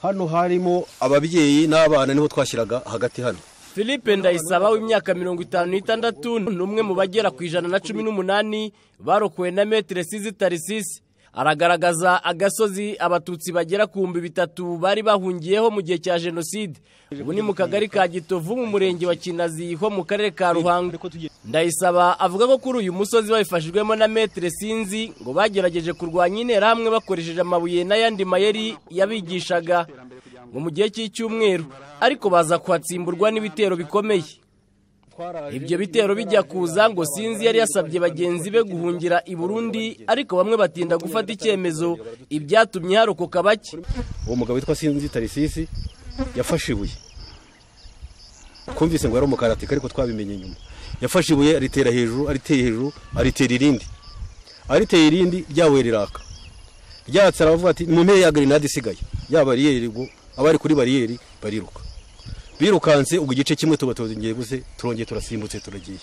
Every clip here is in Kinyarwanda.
hano harimo ababyeyi n'abana niho twashyiraga hagati hano philippe ndayisaba w'imyaka mirongo itanu n'itandatu ni umwe mu bagera ku ijana na cumi n'umunani barokowe na metire sizi tarisisi aragaragaza agasozi abatutsi bagera ku bihumbi bitatu bari bahungiyeho mu gihe cya jenoside ubu ni mu kagari ka gitovu mu murenge wa kinazi ho mu karere ka ruhango ndayisaba avuga ko kuri uyu musozi babifashijwemo na metire sinzi ngo bagerageje kurwanya interahamwe bakoresheje amabuye n'ayandi mayeri yabigishaga ngo mu gihe cy'icyumweru ariko baza kuhatsimburwa n'ibitero bikomeye ibyo bitero bijya kuza ngo sinzi yari yasabye bagenzi be guhungira i burundi ariko bamwe batinda gufata icyemezo ibyatumye harokoka bake uwo mugabo witwa sinzi tarisisi yafashe ibuye twumvise ngo yari umukaratika ariko twabimenye nyuma yafashe ibuye aritera hejuru ariteye hejuru aritera irindi ariteye irindi ryawe riraka ryatse aravuga ati mu mpera ya garinade isigaye ya bariyeri ubwo abari kuri bariyeri bariruka birukanse ubwo igice kimwe tuba tuzongeye gusa turongeye turasimbutse turagiye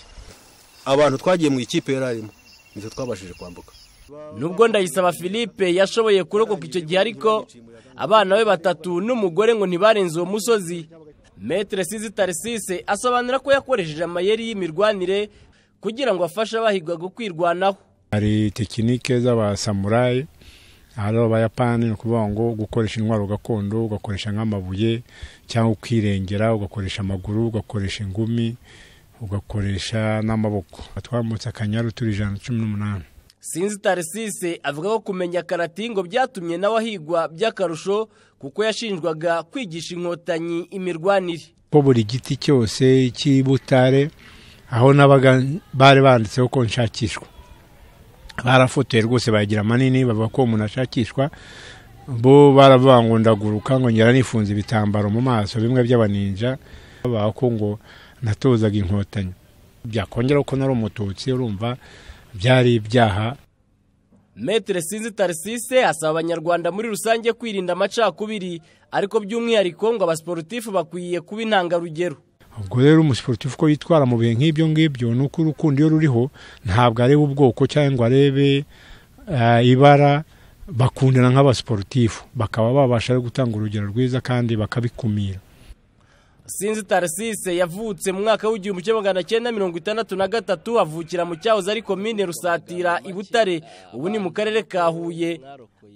abantu twagiye mu ikipe yararimo nizo twabashije kwambuka nubwo ndayisaba philippe yashoboye kurokoka icyo gihe ariko abana be batatu n'umugore ngo ntibarenze uwo musozi metire sizi tarisise asobanura ko yakoresheje amayeri y'imirwanire kugira ngo afashe abahigwaga kwirwanaho hari tekinike z'abasamurayi hari abayapani ni ukuvuga ngo gukoresha intwaro gakondo ugakoresha nk'amabuye cyangwa ukirengera ugakoresha amaguru ugakoresha ingumi ugakoresha n'amaboko twamutse akanyaru turi ijana na cumi n'umunani sinzi tarisise avuga ko kumenya karati ngo byatumye nawe ahigwa by'akarusho kuko yashinjwaga kwigisha inkotanyi imirwanire ko buri giti cyose cy'ibutare aho n'abaga bari banditseho ko nshakishwa barafotoye rwose bayagira manini bavuga ko umuntu ashakishwa bo baravuga ngo ndaguruka ngo ngera nifunze ibitambaro mu maso bimwe by'abaninja bavuga ko ngo natozaga inkotanyi byakongera ko nari umututsi urumva byari ibyaha metire sinzi tarisise asaba abanyarwanda muri rusange kwirinda amacakubiri ariko by'umwihariko ngo abasiporutifu bakwiye kuba intangarugero ubwo rero umusiporutifu ko yitwara mu bihe nk'ibyo ngibyo ni uko urukundo iyo ruriho ntabwo areba ubwoko cyangwa ngo arebe ibara bakundana nk'abasiporutifu bakaba babasha gutanga urugero rwiza kandi bakabikumira sinzi tarisise yavutse mu mwaka w'igihumbi kimwe magana cyenda mirongo itandatu na gatatu avukira mu cyahoze ari komine rusatira i butare ubu ni mu karere ka huye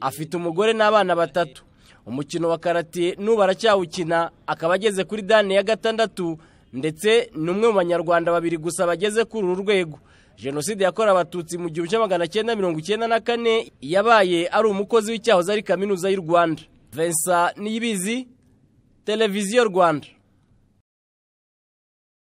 afite umugore n'abana batatu umukino wa karate n'ubu aracyawukina akaba ageze kuri dani ya gatandatu ndetse ni umwe mu banyarwanda babiri gusa bageze kuri uru rwego jenoside yakorewe abatutsi mu gihumbi kimwe magana cyenda mirongo icyenda na kane yabaye ari umukozi w'icyahoze ari kaminuza y'u rwanda vensa niyibizi televiziyo rwanda